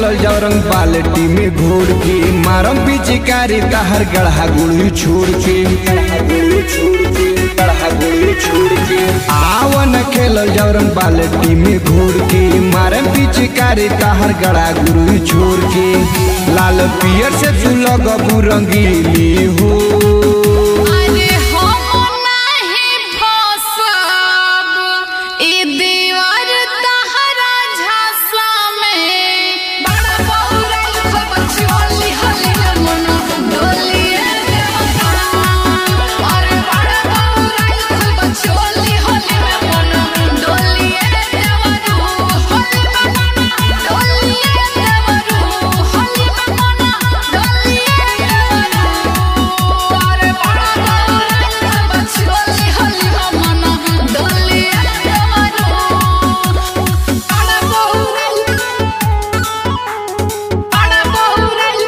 खेलल जाओ रंग बाल्टी में घोड़ के मारम पिचकारी तहर गढ़ा गुड़ी छोड़ के गुड़ी छोड़ के गढ़ा गुड़ी छोड़ के आवन खेलल जाओ रंग बाल्टी में घोड़ के मारम पिचकारी तहर गढ़ा गुड़ी छोड़ के लाल पियर से तू लगबू रंगीली हो अरे हम नाही फसब ई दीवार तहरा झांसा में बड़ा बहुराइल खूब चोली हली मन डोलिए देवता अरे बड़ा बहुराइल खूब चोली हली मन डोलिए देवरू हली मन डोलिए देवरू हली मन डोलिए देवरू अरे बड़ा बहुराइल खूब चोली हली मन डोलिए देवरू बड़ा बहुराइल बड़ा बहुराइल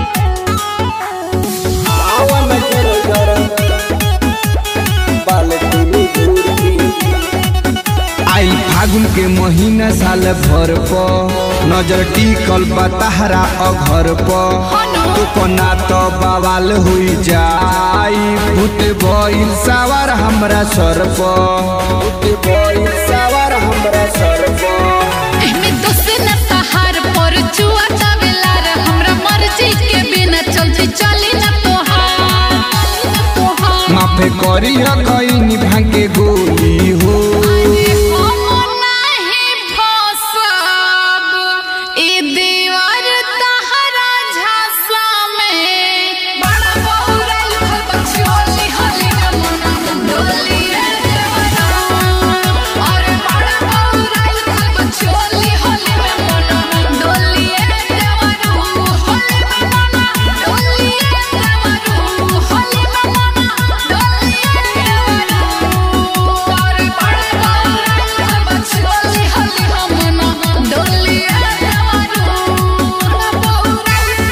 आवन खेलल जाओ रंग बाल्टी में घोड़ के आई फागुन के महीना साल भर प नजर टिकल बा तहरा अघर प तो कोना तो बवाल हुई जाई भूत भइल सवार हमरा सर प भूत भइल सवार हमरा सर प एमे दोसे न तहार पर जुआ तबेलार हमरा मर्जी के बिना चलती चली न तोहार तोहार माफे करी कईनी भांग के गोली हो अरे हम नाही फसब ई दीवार तहरा झांसा में बड़ा बहुराइल खूब चोली हली मन डोलिए देवरा अरे बड़ा बहुराइल खूब चोली हली मन डोलिए देवरू हली मन डोलिए देवरू हली मन डोलिए देवरू अरे बड़ा बहुराइल खूब चोली हली मन डोलिए देवरू बड़ा बहुराइल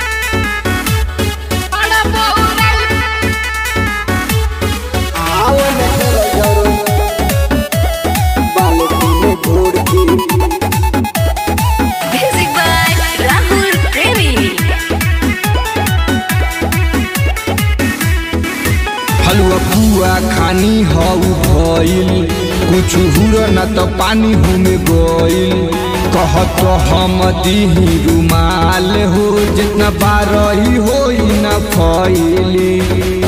बड़ा बहुराइल आवन खेलल जाओ रंग बाल्टी में घोड़ के Music by Rahul Premi. हलुआ पुआ खानी हऊ भइल कुछ हुर न त पानी हुमे गइल कहत हम दिही रुमाल हो जितना बारही होई न फैली